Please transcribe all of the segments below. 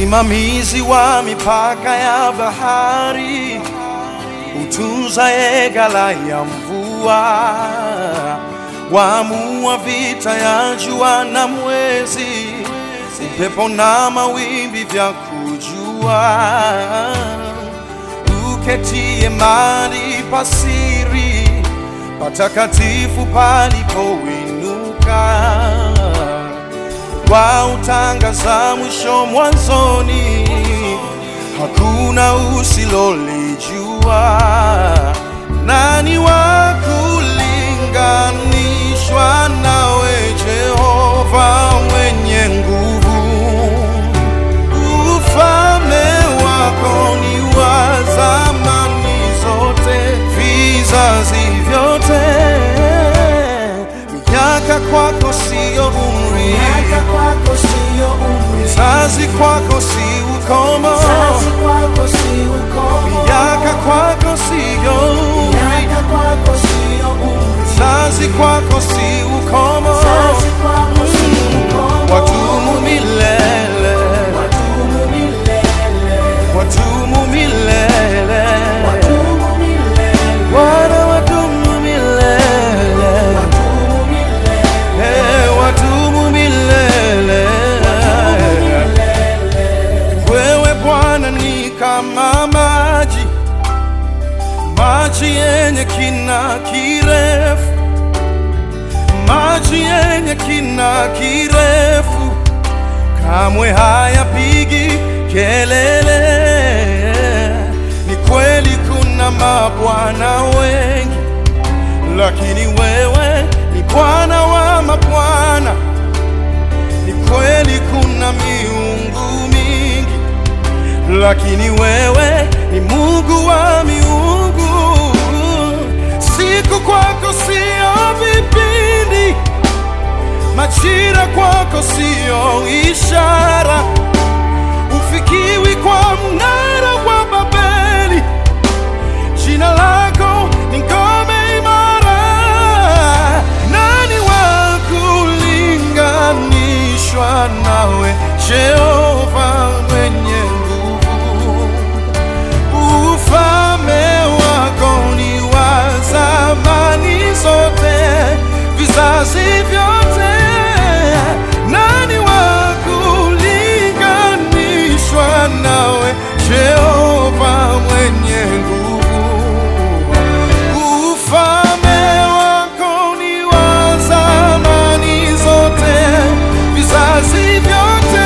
msimamizi wa mipaka ya bahari, utunzaye ghala ya mvua, waamua vita ya jua na mwezi, upepo na mawimbi vya kujua, uketie mahali pasiri patakatifu palipoinuka kwa utangaza mwisho mwanzoni, hakuna usilolijua. Nani wa kulinganishwa nawe, Jehova mwenye nguvu? Ufalme wako ni wa zamani zote, vizazi vyote. Miaka kwako siyo umri, Miaka kwako siyo umri, Vizazi kwako si ukomo, vizazi kwako si ukomo. miaka kwako siyo umri, Miaka kwako siyo umri, vizazi kwako si ukomo, vizazi kwako si ukomo. watumu milele, Wadumu milele, watumu milele, wadumu milele, Bwana watumu milele, wadumu milele, eh, watumu milele. Wewe Bwana ni kama maji, maji yenye kina kirefu, maji yenye kina kirefu, kamwe hayapigi kelele. Ni kweli kuna mabwana wengi, lakini wewe ni Bwana wa mabwana. Ni kweli kuna miungu mingi, lakini wewe ni Mungu wa miungu. Siku kwako sio vipindi, majira kwako sio ishara, ufikiwi kwa mnara wa Babeli. Jina lako ni ngome imara, nani wa kulinganishwa nawe, Jehova mwenye nguvu? Ufalme wako ni wa zamani zote, vizazi vyote. Nani wa kulinganishwa nawe, Jehova mwenye nguvu? Ufalme wako ni wa zamani zote, vizazi vyote.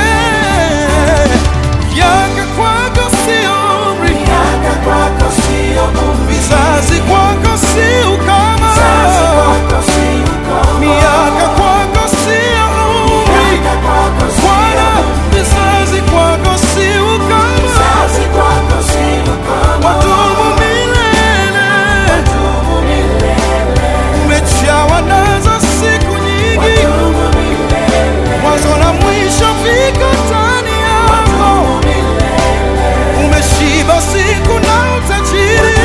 Miaka kwako si umri, miaka kwako siyo umri, vizazi kwako si ukoma. vizazi kwako si ukomo. Miaka kwako si umri, Miaka kwako siyo Bwana, umri, vizazi kwako si ukoma. vizazi kwako si ukomo. Wadumu milele, Wadumu milele, umejawa nazo siku nyingi, wadumu milele, mwanzo na mwisho viko ndani yako. wadumu milele. Umeshiba siku na utajiri,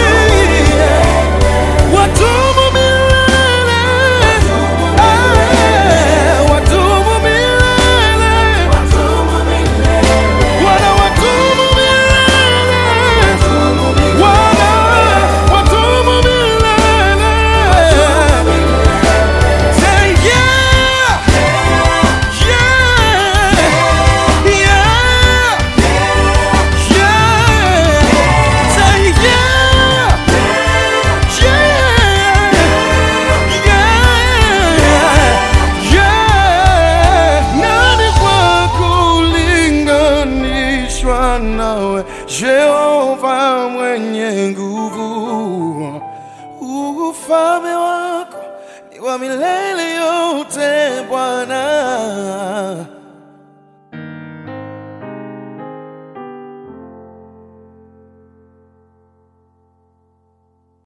wadumu milele, Eh, wadumu milele, Bwana wadumu milele, Bwana wadumu milele. Say yeah, yeah, yeah. Yeah! Say yeah! Yeah! Yeah! Nani wa kulinganishwa nawe, Jehova mwenye nguvu? Ufalme wako ni wa milele yote, Bwana.